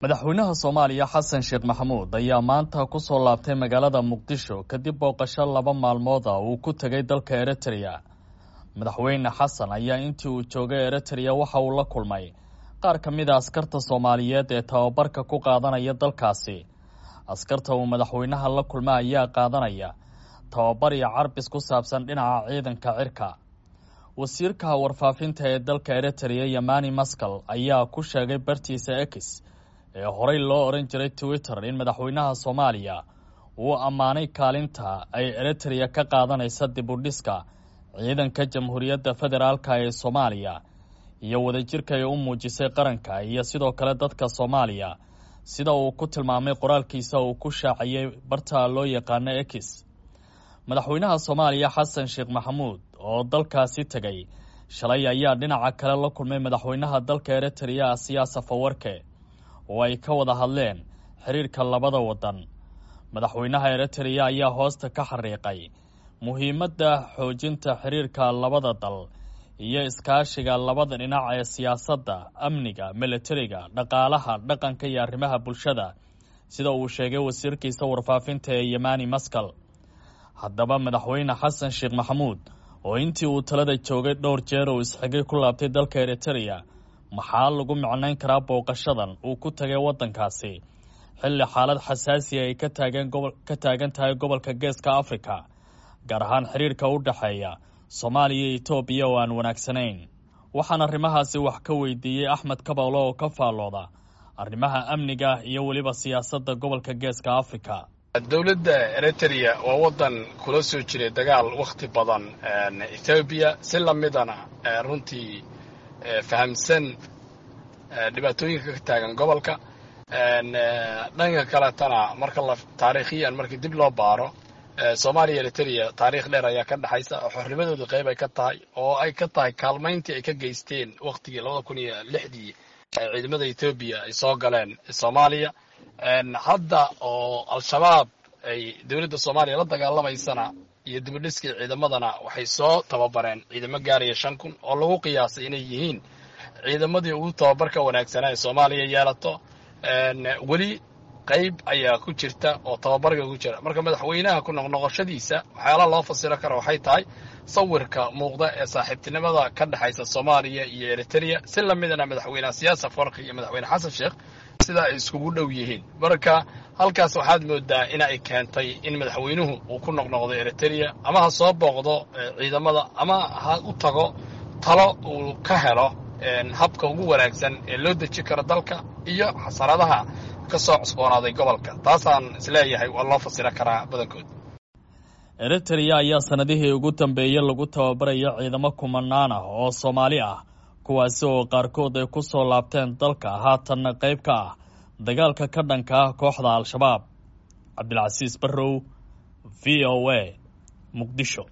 madaxweynaha soomaaliya xasan sheekh maxamuud ayaa maanta ku soo laabtay magaalada muqdisho kadib booqasho laba maalmood ah uu ku tegay dalka eritrea madaxweyne xasan ayaa intii uu joogay eritrea waxa uu la kulmay qaar ka mid a askarta soomaaliyeed ee tababarka ku qaadanaya dalkaasi askarta uu madaxweynaha la kulma ayaa qaadanaya tababar iyo carbis ku saabsan dhinaca ciidanka cirka wasiirka warfaafinta ee dalka eritrea yamani maskal ayaa ku sheegay bartiisa ex ee horey loo odhan jiray twitter in madaxweynaha soomaaliya uu ammaanay kaalinta ay eritrea ka qaadanaysa dib u dhiska ciidanka jamhuuriyadda federaalka ee soomaaliya iyo wadajirka ay u muujisay qaranka iyo sidoo kale dadka soomaaliya sida uu ku tilmaamay qoraalkiisa uu ku shaaciyey barta loo yaqaano ex madaxweynaha soomaaliya xasan sheekh maxamuud oo dalkaasi tegay shalay ayaa dhinaca kale la kulmay madaxweynaha dalka eritrea siyaasa fawarke oo ay ka wada hadleen xiriirka labada waddan madaxweynaha eritrea ayaa hoosta ka xariiqay muhiimadda xoojinta xiriirka labada dal iyo iskaashiga labada dhinac ee siyaasadda amniga militariga dhaqaalaha dhaqanka iyo arrimaha bulshada sida uu sheegay wasiirkiisa warfaafinta ee yamani maskal haddaba madaxweyne xasan sheekh maxamuud oo intii uu talada joogay dhowr jeer uu isxigay ku laabtay dalka eritrea maxaa lagu micnayn karaa booqashadan uu ku tagay waddankaasi xilli xaalad xasaasiya ay ka taageen gobo ka taagan tahay gobolka geeska afrika gaar ahaan xiriirka u dhexeeya soomaaliya iyo etoobiya oo aan wanaagsanayn waxaan arrimahaasi wax ka weydiiyey axmed kabawlo oo ka faallooda arrimaha amniga iyo weliba siyaasadda gobolka geeska afrika dowladda eritrea waa waddan kula soo jiray dagaal wakhti badan ethoobiya si lamidana runtii fahamsan dhibaatooyinka ka taagan gobolka dhanka kaletana marka la taariikhiyan markii dib loo baaro soomaaliya eritrea taariikh dheer ayaa ka dhexaysa oo xornimadooda qayb ay ka tahay oo ay ka tahay kaalmayntii ay ka geysteen wakhtigii labada kun iyo lixdii ciidamada ethoobiya ay soo galeen soomaaliya hadda oo al-shabaab ay dowladda soomaaliya la dagaalamaysana iyo dibadhiskii ciidamadana waxay soo tababareen ciidamo gaaraya shan kun oo lagu qiyaasay inay yihiin ciidamadii ugu tababarka wanaagsanaa ee soomaaliya yeelato weli qayb ayaa ku jirta oo tababarka ku jira marka madaxweynaha ku noqnoqoshadiisa waxyaalaha loo fasiro kara waxay tahay sawirka muuqda ee saaxiibtinimada ka dhexaysa soomaaliya iyo eritrea si lamidana madaxweyneha siyaasa farki iyo madaxweyne xasan sheekh sida ay iskugu dhow yihiin marka halkaas waxaad moodaa in ay keentay in madaxweynuhu uu ku noqnoqdo eritrea ama ha soo booqdo ciidamada ama ha u tago talo uu ka helo habka ugu wanaagsan ee loo deji karo dalka iyo xasaradaha ka soo cusboonaaday gobolka taasaan isleeyahay waa loo fasiro karaa badankood eritrea ayaa sanadihii ugu dambeeyey lagu tababarayo ciidamo kumanaan ah oo soomaali ah kuwaasi oo qaarkood ay ku soo laabteen dalka haatanna qayb ka ah dagaalka ka dhanka ah kooxda al-shabaab cabdilcasiis barrow v o a muqdisho